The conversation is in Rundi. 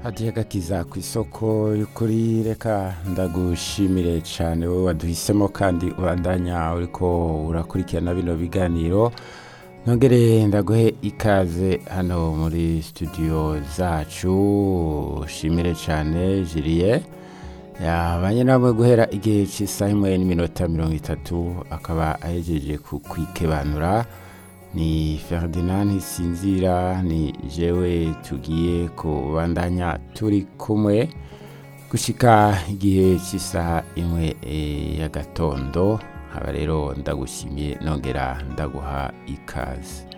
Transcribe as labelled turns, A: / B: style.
A: hadiya gakiza ku isoko y'ukuri reka ndagushimire cyane wowe waduhisemo kandi ubandanya uriko urakurikirana bino biganiro nongere ndaguhe ikaze hano muri studio zacu shimire cyane jiriye yabanye namwe guhera igihe cy'isaha imwe n'iminota mirongo itatu akaba ahejeje kwikebanura ni Ferdinand Ntisinzira ni jewe tugiye kubandanya turi kumwe gushika igihe cy'isaha imwe y'agatondo haba rero ndagushimiye nongera ndaguha ikaze